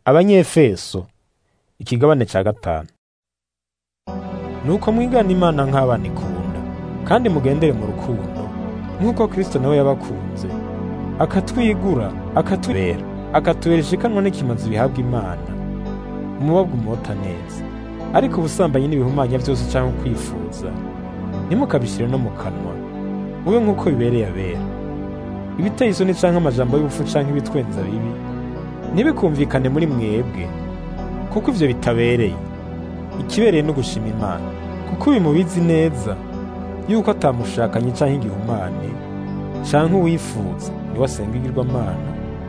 abanyefeso ikigabane ca gatanu nuko mwigana imana nk'abana ikunda kandi mugendere mu rukundo nk'uko kristo nawe yabakunze akatwigura akatubera akatubera ishikanwa n'ikimazi bihabwa imana umubabwa umota neza ariko ubusambanyi n'ibihumanya byose cyangwa kwifuza ntimukabishyire no mu kanwa mube nk'uko bibereye abera ibiteye isoni canke amajambo y'ubupfu canke ibitwenza bibi ntibikumvikane muri mwebwe kuko ivyo bitabereye ikibereye no gushima imana kuko uyu mubizi neza yuko atamushakanye canke igihumane canke uwifuza niwe asenga igirwamana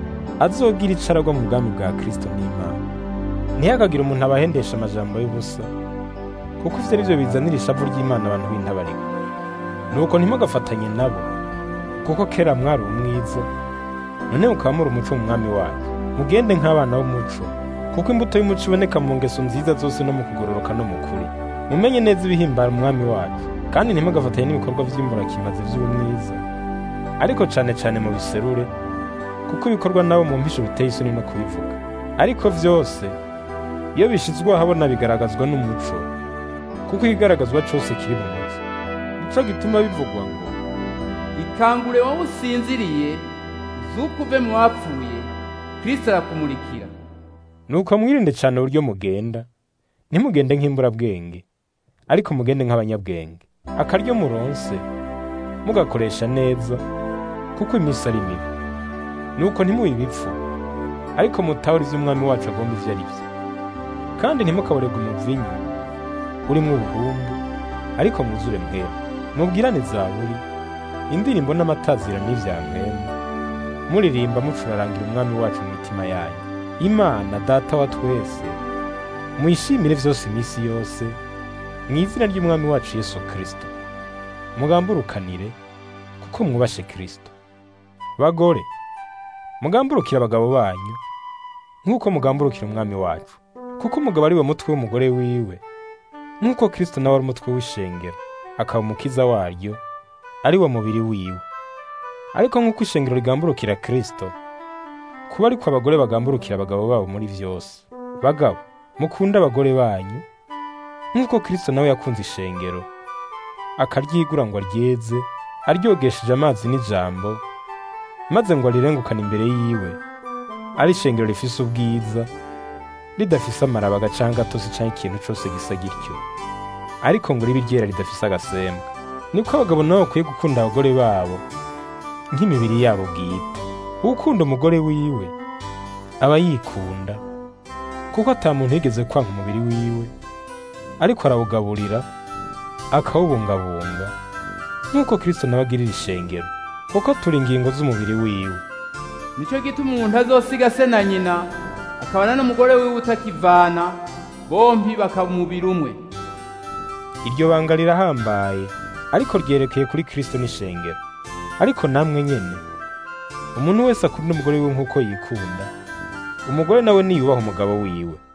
azogira ico aragwa mu bwami bwa kristo n'imana ntihakagire umuntu abahendesha amajambo y'ubusa kuko ivyo ari vyo bizanira ishavu ry'imana abantu b'intabarika nuko ntimugafatanye nabo kuko kera mwari umwiza none mukaba muri umuco mu mwami wacu mugende nk'abana b'umuco kuko imbuto y'umuco iboneka mu ngeso nziza zose no mu kugororoka no mu kuri mumenye neza ibihimbara umwami wacu kandi ntimugafatanye n'ibikorwa vy'imburakimazi vy'ubumwiza ariko cane cane mu biserure kuko ibikorwa nabo mu mpisho biteye isoni no kubivuga ariko vyose iyo bishizwe ahabona bigaragazwa n'umuco kuko ikigaragazwa cose kiri mu muco nico gituma bivugwa ngo ikangure wowe usinziriye zuko uve mu bapfuye kristo arakumurikira nuko mwirinde cane uburyo mugenda ntimugende nk'imburabwenge ariko mugende nk'abanyabwenge akaryo muronse mugakoresha neza kuko iminsi ari mibi nuko ntimube ibipfu ariko mutahura ivyo umwami wacu agomba ivyo ari vyo kandi ntimukaborega umuvinyu urimwo ubuhumbu ariko mwuzure mwema mubwirane zaburi indirimbo n'amatazira n'ivya mwema muririmba mucurarangira umwami wacu mu mitima yanyu imana data wa twese muyishimire vyose iminsi yose mu izina ry'umwami wacu yesu kristo mugamburukanire kuko mwubashe kristo bagore mugamburukire abagabo banyu nk'uko mugamburukira umwami wacu kuko umugabo ari we mutwe w'umugore wiwe nk'uko kristo nawe ari umutwe w'ishengero akaba umukiza waryo ari wo mubiri wiwe ariko nk'uko ishengero rigamburukira kristo kuba ariko abagore bagamburukira abagabo babo muri vyose bagabo mukunde abagore banyu nk'uko kristo nawe yakunze ishengero akaryigura ngo aryeze aryogesheje amazi n'ijambo maze ngo arirengukane imbere yiwe ari ishengero rifise ubwiza ridafise amarabaga canke gatosi canke ikintu cose gisa gityo ariko ngo ribe iryera ridafise agasembwa niko abagabo nabo bakwiye gukunda abagore babo nk'imibiri yabo bwite ukunda umugore wiwe aba yikunda kuko ata muntu yigeze kwanga umubiri wiwe ariko arawugaburira akawubungabunga nk'uko kristo nawe agirira ishengero kuko turi ingingo z'umubiri wiwe nico gituma umuntu azosiga se na nyina akabana n'umugore wiwe utakivana bompi bakaba umubiri umwe iryo banga rirahambaye ariko ryerekeye kuri kristo n'ishengero ariko namwe nyene umuntu wese akunda umugore wiwe nk'uko yikunda umugore nawe niyubaha umugabo wiwe